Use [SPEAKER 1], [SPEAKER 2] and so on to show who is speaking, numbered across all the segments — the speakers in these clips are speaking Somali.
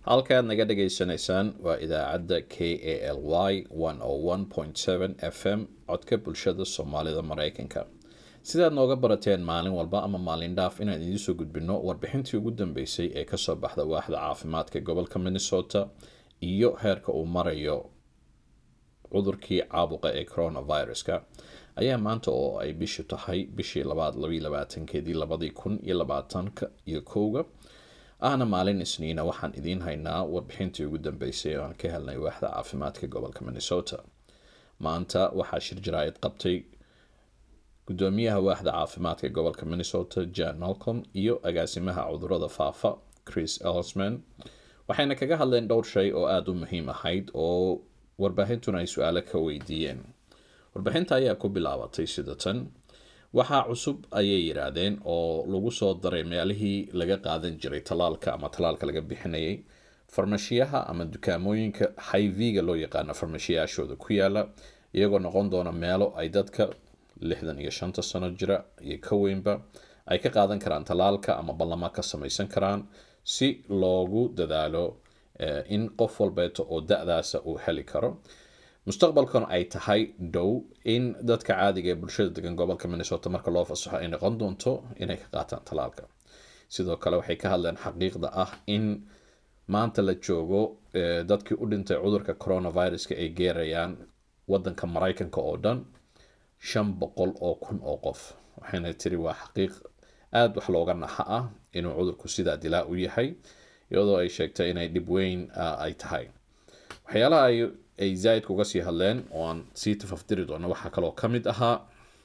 [SPEAKER 1] halkaad naga dhagaysanaysaan waa idaacadda k a l y f m codka bulshada soomaalida mareykanka sidaad nooga barateen maalin walba ama maalin dhaaf inaan idiinsoo gudbino warbixintii ugu dambeysay ee kasoo baxda waaxda caafimaadka gobolka minnesota iyo heerka uu marayo cudurkii caabuqa ee coronaviruska ayaa maanta oo ay bishu tahay bishii labaad labaiy labaatankeedii labadii kun iyo labaatanka iyo kowga ahna maalin isniina waxaan idiin haynaa warbixintii ugu dambeysay oo aan ka helnay waaxda caafimaadka gobolka minnesota maanta waxaa shir jaraa'id qabtay gudoomiyaha waaxda caafimaadka gobolka minnesota jan malcom iyo agaasimaha cudurada faafa chris elsman waxayna kaga hadleen dhowr shay oo aada u muhiim ahayd oo warbaahintuna ay su-aalo ka weydiiyeen warbixinta ayaa ku bilaabatay sida tan waxaa cusub ayay yidhaahdeen oo lagu soo daray meelihii laga qaadan jiray talaalka ama talaalka laga bixinayay farmashiyaha ama dukaamooyinka hiv-ga loo yaqaano farmashiyaashooda ku yaala iyagoo noqon doona meelo ay dadka lixdan iyo shanta sano jira iyo ka weynba ay ka qaadan karaan talaalka ama ballamo ka samaysan karaan si loogu dadaalo in qof walbeeto oo da-daasa uu heli karo mustaqbalkuna ay tahay dhow in dadka caadiga ee bulshada degan gobolka minnesota marka loo fasaxo ay noqon doonto inay ka qaataan talaalka sidoo kale waxay ka hadleen xaqiiqda ah in maanta la joogo dadkii u dhintay cudurka coronaviruska ay geerayaan wadanka mareykanka oo dhan shan boqol oo kun oo qof waxayna tiri waa xaqiiq aada wax looga naxa ah inuu cudurku sidaa dilaa u yahay iyadoo ay sheegtay inay dhib weyn ay tahay waxyaalaha ay zaaid kuga sii hadleen oo aan sii tafafdiri doono waxaa kaloo ka mid ahaa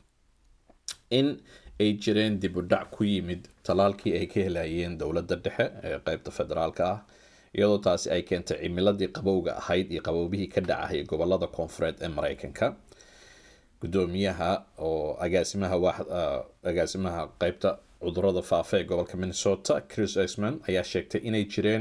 [SPEAKER 1] in ay jireen dib u dhac ku yimid talaalkii ay ka helayeen dowladda dhexe ee qeybta federaalka ah iyadoo taasi ay keentay cimiladii qabowga ahayd iyo qaboobihii ka dhacahaya gobolada koonfureed ee mareykanka gudoomiyaha oo agaasimaha agaasimaha qeybta cudurada faafa ee gobolka minnesota chris esman ayaa sheegtay inay jireen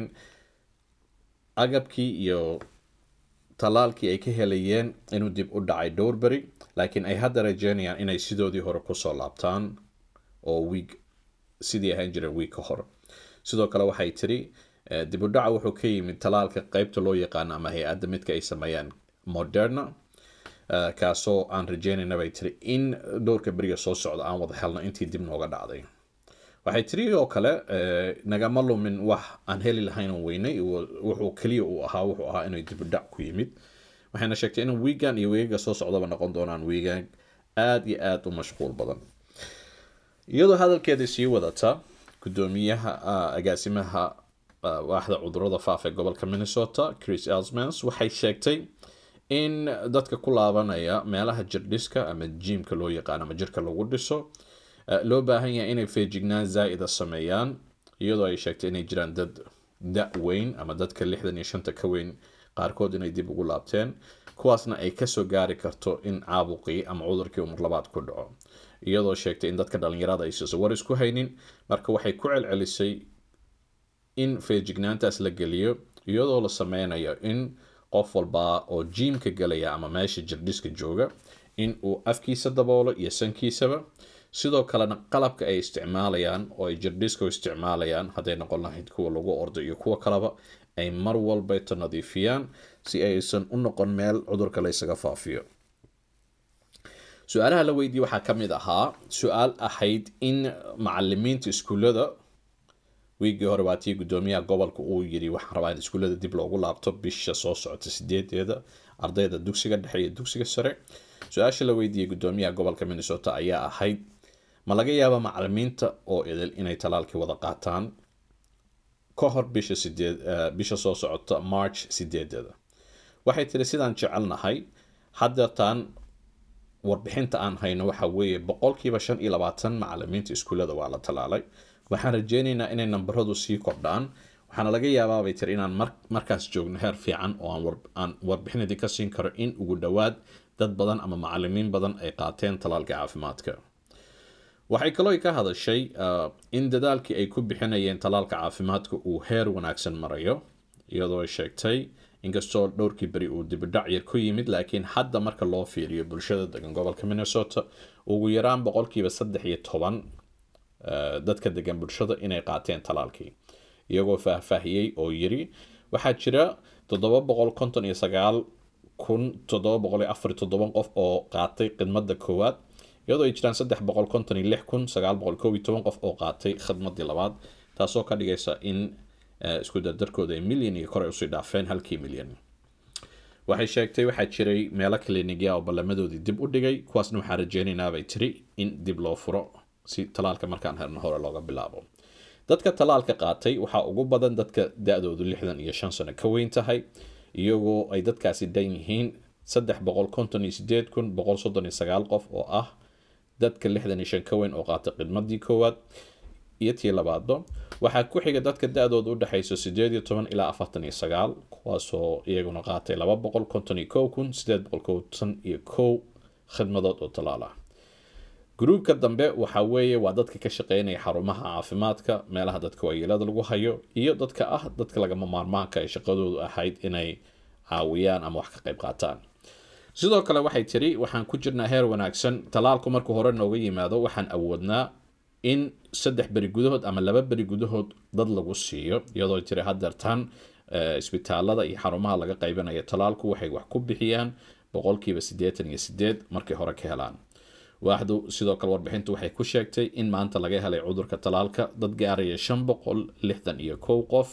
[SPEAKER 1] agabkii iyo talaalkii ay ka helayeen inuu dib u dhacay dhowrbery laakiin ay hadda rajeynayaan inay sidoodii hore kusoo laabtaan oo wiig sidii ahaan jireen wiig ka hor sidoo kale waxay tiri dib u dhaca wuxuu ka yimid talaalka qeybta loo yaqaano ama hay-adda midka ay sameeyaan moderna kaasoo aan rajeynayna bay tiri in dhowrka beriga soo socda aan wada helno intii dib nooga dhacday waxay tiri oo kale nagama lumin wax aan heli lahayn oo weynay wuxuu keliya uu ahaa wuxuu ahaa inay dibudhac ku yimid waxayna sheegtay in wiigan iyo weegaga soo socdaba noqon doonaan wiigan aada iyo aada u mashquul badan iyadoo hadalkeeda sii wadata gudoomiyaha agaasimaha waaxda cudurada faafa ee gobolka minnesota chris elsmans waxay sheegtay in dadka ku laabanaya meelaha jirdhiska ama jiimka loo yaqaano ama jirka lagu dhiso loo baahan yahay inay feejignaan zaa-ida sameeyaan iyadoo ay sheegtay inay jiraan dad da- weyn ama dadka lixdan iyo shanta ka weyn qaarkood inay dib ugu laabteen kuwaasna ay kasoo gaari karto in caabuqii ama cudurkii umar labaad ku dhaco iyadoo sheegtay in dadka dhalinyarada aysan war isku haynin marka waxay ku celcelisay in feejignaantaas la geliyo iyadoo la sameynayo in qof walba oo jiimka gelaya ama meesha jirdhiska jooga in uu afkiisa daboolo iyo sankiisaba sidoo kalena qalabka ay isticmaalayaan oo ay jirdhiska u isticmaalayaan hadday noqon lahayd kuwa lagu ordo iyo kuwa kaleba ay mar walbeeto nadiifiyaan si aysan u noqon meel cudurka la ysaga faafiyo su-aalaha la weydiiyey waxaa ka mid ahaa su-aal ahayd in macalimiinta iskuullada wiigii hore waatii gudoomiyaha gobolka uu yiri waxaan rabaa in iskuullada dib loogu laabto bisha soo socota sideedeeda ardayda dugsiga dhexe iyo dugsiga sare su-aasha la weydiiyey gudoomiyaha gobolka minnesota ayaa ahayd ma laga yaaba macalimiinta oo idil inay talaalkii wada qaataan ka hor bisha sideed bisha soo socota march sideedeeda waxay tiri sidaan jecelnahay haddeetaan warbixinta aan hayno waxa weeye boqolkiiba shan iyo labaatan macalimiinta iskuullada waa la talaalay waxaan rajeynaynaa inay nambaradu sii kordhaan waxaana laga yaabaa bay tiri inaan markaas joogno heer fiican oo aan warbixinadii ka siin karo in ugu dhowaad dad badan ama macalimiin badan ay qaateen talaalka caafimaadka waxay kaloo ka hadashay in dadaalkii ay ku bixinayeen talaalka caafimaadka uu heer wanaagsan marayo iyadoo ay sheegtay inkastoo dhowrkii beri uu dibidhac yar ku yimid laakiin hadda marka loo fiiriyo bulshada degan gobolka minnesota ugu yaraan boqolkiiba saddex iyo toban dadka degan bulshada inay qaateen talaalkii iyagoo faahfaahiyey oo yiri waxaa jira toddoba boqol konton iyo sagaal kun toddoba boqol iyo afar iyo toddoban qof oo qaatay khidmadda koowaad iyadoo ay jiraan saddex boqol konton iyo lix kun sagaal boqol koob iyo toban qof oo qaatay khidmaddii labaad taasoo ka dhigaysa in isku dardarkooda ay milyan iyo kor ay usii dhaafeen halkii milyan waxay sheegtay waxaa jiray meelo klinikya oo ballamadoodii dib u dhigay kuwaasna waxaa rajeynaynaa bay tiri in dib loo furo si talaalka markaan herno hore looga bilaabo dadka talaalka qaatay waxaa ugu badan dadka da-doodu lixdan iyo shan sano ka weyn tahay iyagoo ay dadkaasi dhan yihiin saddex boqol konton iyo sideed kun boqol soddon iyo sagaal qof oo ah dadka lixdan iyo shan ka weyn oo qaatay khidmadii koowaad iyo tii labaadba waxaa ku xiga dadka da-dooda udhexaysa sideed iyo toban ilaa afartan iyo sagaal kuwaasoo iyaguna qaatay laba boqol konton iyo kow kun sideed boqol konton iyo kow khidmadood oo talaal ah gruubka dambe waxaa weeye waa dadka ka shaqeynaya xarumaha caafimaadka meelaha dadka waayeelada lagu hayo iyo dadka ah dadka lagama maarmaanka ay shaqadoodu ahayd inay caawiyaan ama wax ka qayb qaataan sidoo kale waxay tiri waxaan ku jirnaa heer wanaagsan talaalku markuu hore nooga yimaado waxaan awoodnaa in saddex beri gudahood ama laba beri gudahood dad lagu siiyo iyadoo tiri hadeertaan isbitaalada iyo xarumaha laga qaybinayo talaalku waxay wax ku bixiyaan boqolkiiba siddeetan iyo sideed markay hore ka helaan waaxdu sidoo kale warbixintu waxay ku sheegtay in maanta laga helay cudurka talaalka dad gaaraya shan boqol lixdan iyo kow qof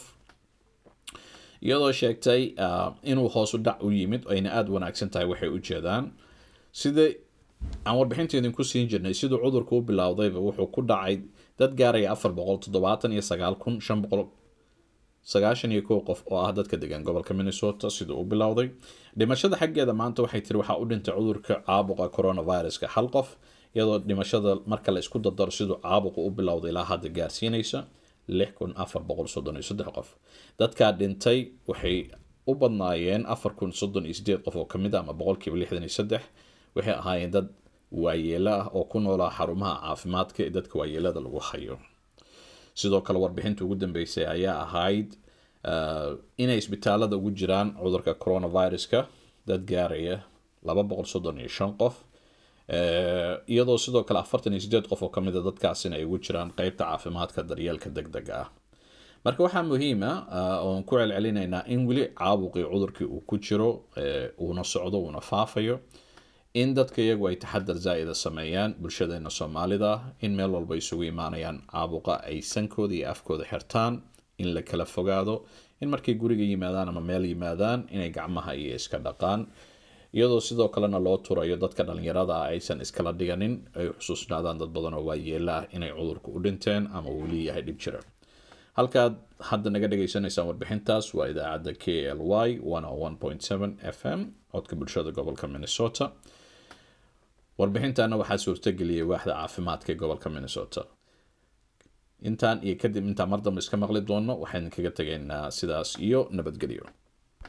[SPEAKER 1] iyadoo sheegtay inuu hoosu dhac u yimid ayna aada wanaagsan tahay waxay u jeedaan sida aan warbixinta idinku siin jirnay siduu cudurku u bilowdayba wuxuu ku dhacay dad gaaraya afar boqol toddobaatan iyo sagaal kun shan boqol sagaashan iyo kow qof oo ah dadka degan gobolka minnesota siduu u bilowday dhimashada xaggeeda maanta waxay tiri waxaa u dhintay cudurka caabuqa coronaviruska hal qof iyadoo dhimashada marka la isku dardaro siduu caabuqa u bilowday ilaa hadda gaarsiinaysa lix kun afar boqol soddon iyo saddex qof dadkaa dhintay waxay u badnaayeen afar kun soddon iyo sideed qof oo kamid a ama boqolkiiba lixdan iyo saddex waxay ahaayeen dad waayeelo ah oo ku noolaa xarumaha caafimaadka ee dadka waayeelada lagu hayo sidoo kale warbixinta ugu dambeysay ayaa ahayd inay isbitaalada ugu jiraan cudurka coronaviruska dad gaaraya laba boqol soddon iyo shan qof iyadoo sidoo kale afartan iyo sideed qof oo kamid a dadkaasina ay ugu jiraan qeybta caafimaadka daryeelka deg dega ah marka waxaa muhiima oon ku celcelinaynaa in weli caabuqii cudurkii uu ku jiro uuna socdo uuna faafayo in dadka iyagu ay taxadar zaa'ida sameeyaan bulshadeena soomaalida in meel walba isugu imaanayaan caabuqa ay sankooda iyo afkooda xirtaan in la kala fogaado in markay guriga yimaadaan ama meel yimaadaan inay gacmaha iyo iska dhaqaan iyadoo sidoo kalena loo turayo dadka dhalinyarada ah aysan iskala dhiganin ay xusuusnaadaan dad badan oo waayeela ah inay cudurku u dhinteen ama uu leeyahay dhib jira halkaad hadda naga dhagaysanaysaan warbixintaas waa idaacadda k l y f m codka bulshada gobolka minnesota warbixintana waxaa suurtageliyay waaxda caafimaadka ee gobolka minnesota intaan iyo kadib intaan mar dambe iska maqli doono waxaan kaga tegaynaa sidaas iyo nabadgelyo